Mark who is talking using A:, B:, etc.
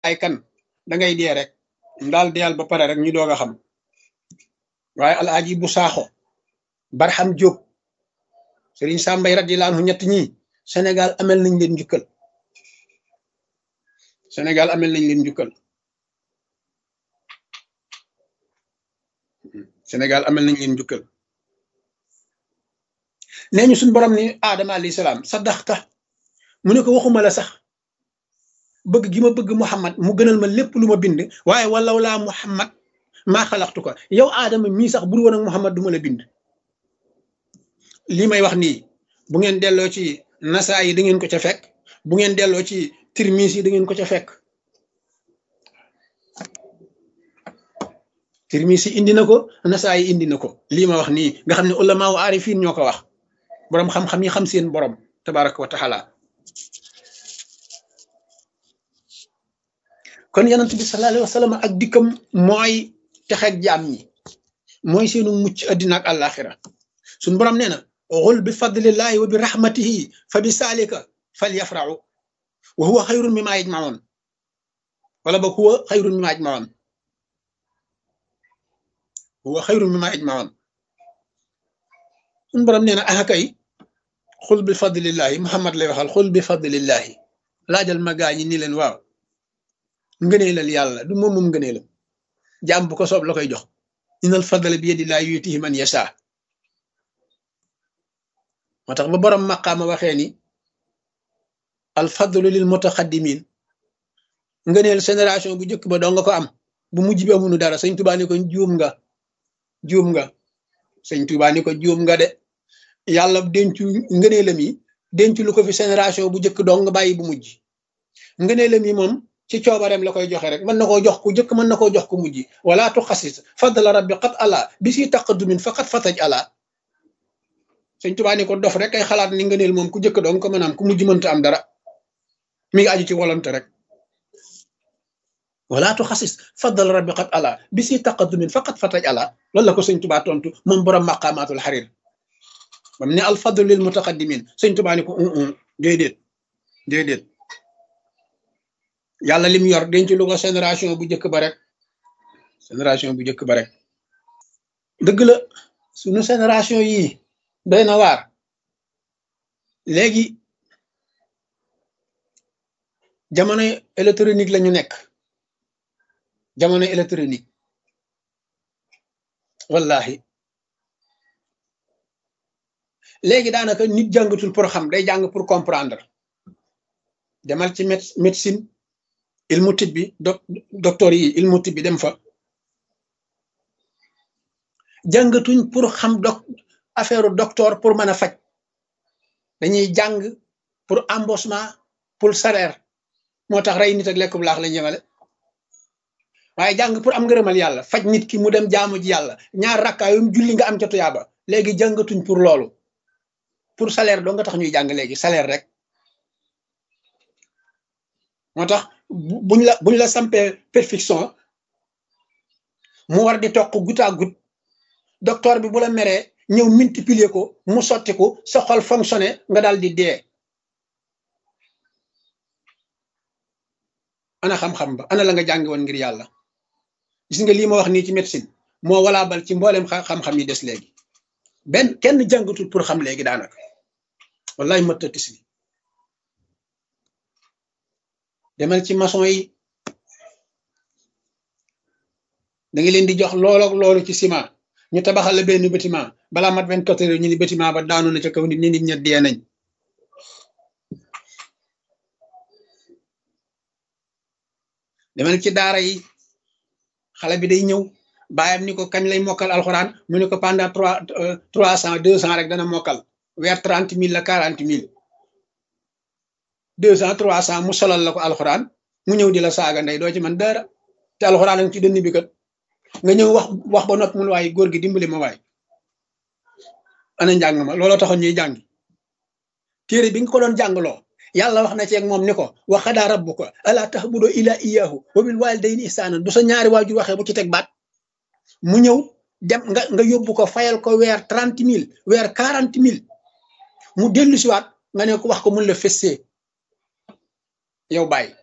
A: ay kan da ngay dee rek daal deyal ba pare rek ñu doog a xam waaye alaaji bu saaxo barxam jóob sëriñ sàmbay radiyallahu anhu ñett ñi Sénégal amel nañ leen njukkal Sénégal amel nañ leen njukkal Sénégal amel nañ leen njukkal nee ñu suñ borom ni aadama alayhi salaam saddaxta mu ne ko waxuma la sax bëgg gi ma bëgg Muhammad mu gënal ma lépp lu ma bind waaye walaw laa Muhammad maa xalaxtu ko yow aadama mii sax bur woon ak Muhammad du ma la bind lii may wax nii bu ngeen delloo ci nasaa yi da ngeen ko ca fekk bu ngeen delloo ci tirmis yi da ngeen ko ca fekk tirmis yi indi na ko nasaa yi indi na ko lii ma wax nii nga xam ne ulama wa aarifin ñoo ko wax boroom xam-xam yi xam seen borom tabaraka wa taala kon yonent bi sallallahu alayhi wa sallam ak dikkam mooy texeeg jaam ñi mooy seenu mucc addina ak àllaaxira suñ borom nee na xul bi fadlillahi wa bi rahmatihi fa bi saalika fal yafraxu wa huwa xayrun mimma yajmaun wala ba huwa xayrun mimma yajmaun huwa xayrun mimma yajmaun suñ borom nee na ah kay xul bi fadlillahi Muhammad lay waxal xul bi fadlillahi laajal ma gaañi ni leen waaw ngëneelal yàlla du moom moom ngëneelam jaam bu ko soob la koy jox inal fadla bi yadillahi yutihi man yasha moo tax ba borom maqaama waxee ni al fadlu lil mutaqaddimin ngëneel génération bu njëkk ba doo nga ko am bu mujj bi amunu dara sëñ Tuubaa ni ko juum nga juum nga sëñ Tuubaa ni ko juum nga de yàlla dencu ngëneelam yi dencu lu ko fi génération bu njëkk doo nga bàyyi bu mujj ngëneelam yi moom ci coobareem la koy joxe rek mën na koo jox ku njëkk mën na koo jox ku mujj wala tu xasis fadla rabbi qat ala bi si taqaddumin faqat fataj ala sëñ Tuubaa ni ko dof rek ay xalaat ni ngëneel moom ku njëkk dong ko mën a am ku mujj mënta am dara mi ngi aju ci volonté rek wala tu xasis fadla rabbi qat ala bi si taqaddumin faqat fataj ala loolu la ko sëñ Tuubaa tontu moom borom maqaamaatul xarir bam ne al fadlu lil mutaqaddimin sëñ Tuubaa ni ko déedéet déedéet yàlla lim yor denc lu ko génération bu njëkk ba rek génération bu njëkk ba rek dëgg la sunu génération yii doy na waar léegi jamono électronique la ñu nekk jamono électronique wallahi léegi daanaka nit jàngatul pour xam day jàng pour comprendre demal ci médecine ilmu tib bi doc docteur yi ilmu tib bi dem fa jàngatuñ pour xam doc affaire docteur pour mën a faj dañuy jàng pour embauchement pour salaire moo tax rey nit ak lekk bu laax lañ yemale waaye jàng pour am ngërëmal yàlla faj nit ki mu dem jaamu ji yàlla ñaar rakkaayum julli nga am ca tuyaaba léegi jàngatuñ pour loolu pour salaire doo nga tax ñuy jàng léegi salaire rek moo tax buñ la buñ la sampee perfection mu war di toq goutte à goutte docteur bi bu la meree ñëw multiplier ko mu sotti ko sa xol fonctionné nga daal di dee ana xam-xam ba ana la nga jàngi woon ngir yàlla gis nga lii ma wax nii ci médecine moo walaa bal ci mboolem xam-xam yi des léegi benn kenn jàngatul pour xam léegi daanaka wallahi mëttatis bi demal ci maçon yi da nga leen di jox loolu ak loolu ci ciment ñu tabaxal la benn bâtiment balaa mat vingt quatre heures ñu ni bâtiment ba daanu na ca kaw nit ñi nit ña dee nañ demal ci daara yi xale bi day ñëw baayam ni ko kañ lay mokkal alxuraan mu ne ko pendant trois trois cent deux cent rek dana mokkal weer trente mille la quarante mille deux cent trois cent mu solal la ko alxuraan mu ñëw di la saaga ndey doo ci man dara te alxuraan a ngi ci dënn bi kat nga ñëw wax wax ba noppi mun waaye góor gi dimbali ma waay ana njàng ma looloo taxoon ñuy jàngi téere bi nga ko doon jàngloo yàlla wax na ci ak moom ni ko wa qadaa rabbuka alaa ta'budu illaa iyyaahu wa bil waalidayni ihsaanan bu sa ñaari waajur waxee bu ci teg baat mu ñëw dem nga nga yóbbu ko fayal ko weer trente mille weer quarante mille mu dellu siwaat nga ne ko wax ko mun la fessee yow bàyyi